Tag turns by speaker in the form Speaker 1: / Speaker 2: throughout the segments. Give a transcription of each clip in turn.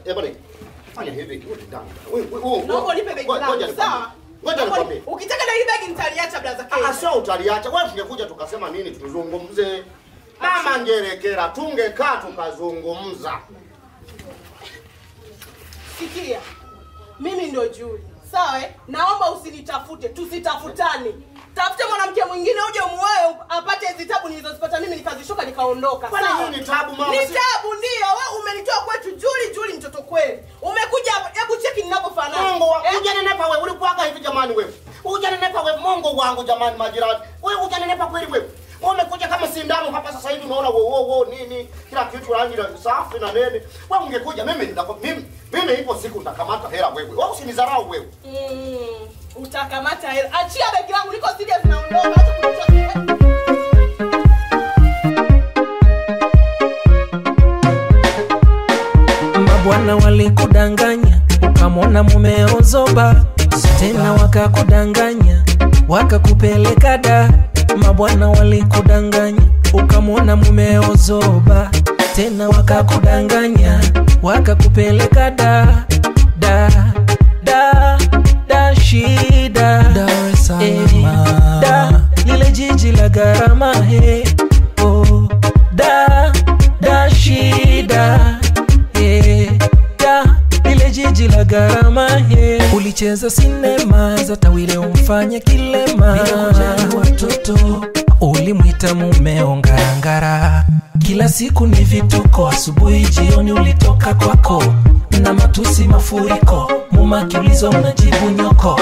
Speaker 1: eh bwana. Fanya hivi, wewe dada. Wewe wewe.
Speaker 2: Naomba unipe begi
Speaker 1: Ngoja
Speaker 2: langu,
Speaker 1: nikwambie.
Speaker 2: sawa?
Speaker 1: Ngoja
Speaker 2: Naomba
Speaker 1: nikwambie.
Speaker 2: ni- Ukitaka na hili begi nitaliacha blaza
Speaker 1: Ah,
Speaker 2: kesho.
Speaker 1: sio utaliacha. Wewe tungekuja tukasema nini tuzungumze. Mama ngerekera tungekaa tukazungumza.
Speaker 2: Sikia. Mimi ndo Juli. Sawa? eh? Naomba usinitafute, tusitafutane. Tafute mwanamke mwingine uje muoe apate hizi tabu nilizozipata mimi nikazishuka nikaondoka.
Speaker 1: Kwani
Speaker 2: sawa?
Speaker 1: hii ni tabu, mama?
Speaker 2: Ni
Speaker 1: Si-
Speaker 2: tabu ndio. Wewe umenitoa kwetu Juli, Juli mtoto kweli. Umekuja hapa, hebu cheki ninavyofanana.
Speaker 1: Mungu wa
Speaker 2: Eh?
Speaker 1: hujanenepa wewe, ulikuwaga hivi jamani wewe. Hujanenepa wewe, Mungu wangu jamani majirani. Wewe hujanenepa kweli wewe. Wewe umekuja kama sindano hapa sasa hivi unaona wo wo wo nini kila kitu rangi na safi na nene. Wewe ungekuja mimi nitako- mimi mimi ipo siku nitakamata hela wewe. Wewe usinidharau wewe.
Speaker 2: Mm, utakamata hela. Achia begi langu, niko serious naondoka. Acha kunitoa.
Speaker 3: mabwana walikudanganya ukamwona mumeo zoba tena wakakudanganya wakakupeleka da mabwana walikudanganya ukamwona mumeo zoba tena wakakudanganya wakakupeleka da da da da shida Dar es Salaam. da lile jiji la gharama he oh, da da shida Eh, da lile jiji la gharama he ulicheza sinema za tawile umfanye kilema Nikakujali watoto ulimwita mumeo ngarangara kila siku ni vituko asubuhi jioni ulitoka kwako na matusi mafuriko mumakiulizo unajibu nyoko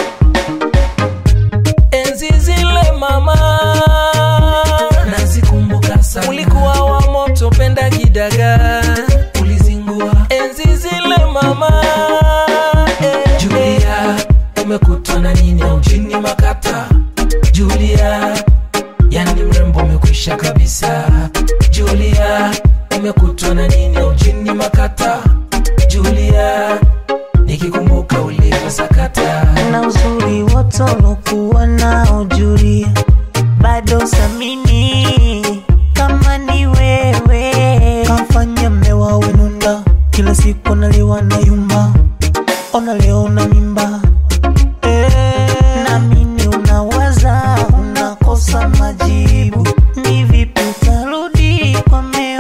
Speaker 3: enzi zile mama nazikumbuka sana ulikuwa wa moto penda kidaga ulizingua enzi zile mama eh, julia umekutwa na nini mjini makata julia yani mrembo umekwisha kabisa julia umekutwa na nini mjini makata julia nikikumbuka ulivyosakata
Speaker 4: na uzuri wote ulokuwa nao Julia, bado samini kama ni wewe. Kamfanya mmewa wenunda, kila siku analiwa na yumba, ona leo na mimba eh, namini unawaza unakosa majibu, ni vipi utarudi kwa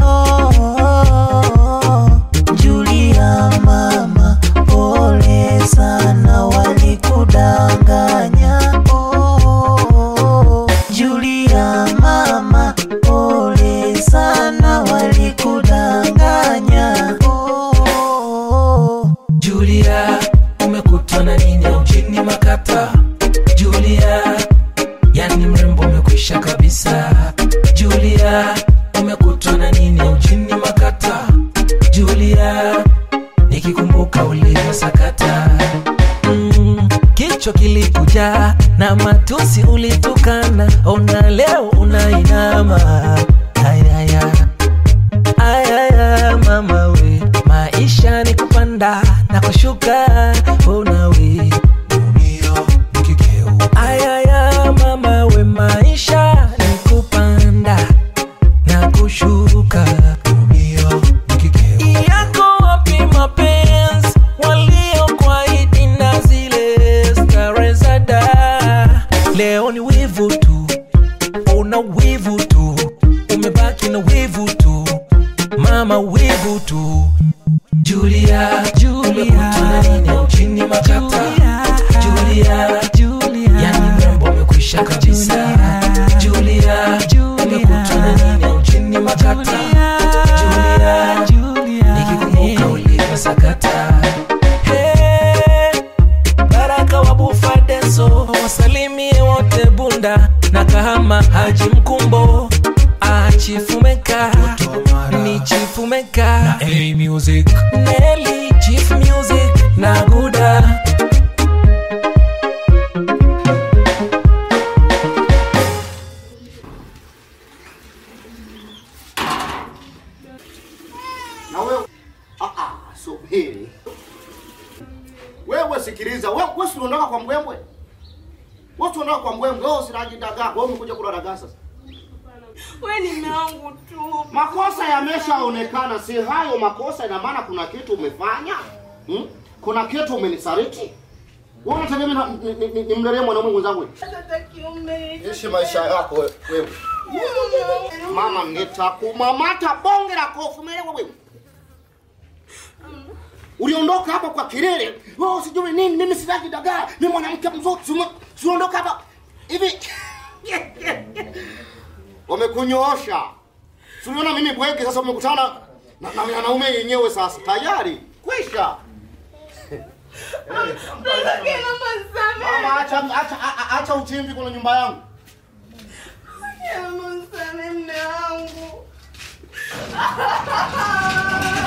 Speaker 4: meo Julia mama, pole sana, walikudanganya. Oh, Julia mama, pole sana, walikudanganya. Oh,
Speaker 3: Julia, umekutwa na nini mjini Makata? Julia, yani mrembo umekwisha kabisa. Julia, umekutwa na nini mjini Makata? Julia, nikikumbuka ulivyosakata mm, kichwa kilikuja na matusi ulitukana, ona leo unainama ayaya ayaya mama we maisha ni kupanda na kushuka ona we ayaya mama we maisha ni kupanda na kushuka yako wapi mapenzi waliokuahidi na zile stare za da leo ni wivu tu una wivu tu umebaki na wivu tu mama wivu tu julia umekutana nini mjini makata julia yani mrembo umekwisha kabisa julia umekutana nini mjini makata julia nikikumbuka ulivyosakata Hey, baraka wa bufadeso wasalimie wote bunda na kahama haji mkumbo achifumeka ni chifumeka music neli chief music na guda
Speaker 1: Na wewe ah ah subiri. Wewe sikiliza, wewe wewe si unaondoka kwa mbwembwe? Wewe si unaondoka kwa mbwembwe, wewe usinaji dagaa, wewe umekuja kula dagaa sasa.
Speaker 2: we ni mume wangu tu
Speaker 1: Makosa yameshaonekana, si hayo makosa, ina maana kuna kitu umefanya hmm? Kuna kitu umenisaliti. Wewe unategemea na- ni- ni- ni- nimlelee mwanaume mwenzangu? wewe?
Speaker 2: Sasa kiume
Speaker 1: Ishi maisha yako we- wewe. Mama, nitakumamata bonge la kofi, umeelewa wewe? Uliondoka hapa kwa kilele, oh, sijui nini, mimi sitaki dagaa, mimi mwanamke mzuri, sima- siondoka hapa hivi. Wamekunyoosha. Si uliona mimi bwege, sasa umekutana na na wanaume yenyewe, sasa tayari kwisha.
Speaker 2: Sasa kiama nisamehe.
Speaker 1: Mama, acha acha a- acha uchimbi kwenye nyumba yangu.
Speaker 2: Kiama nisamehe mume wangu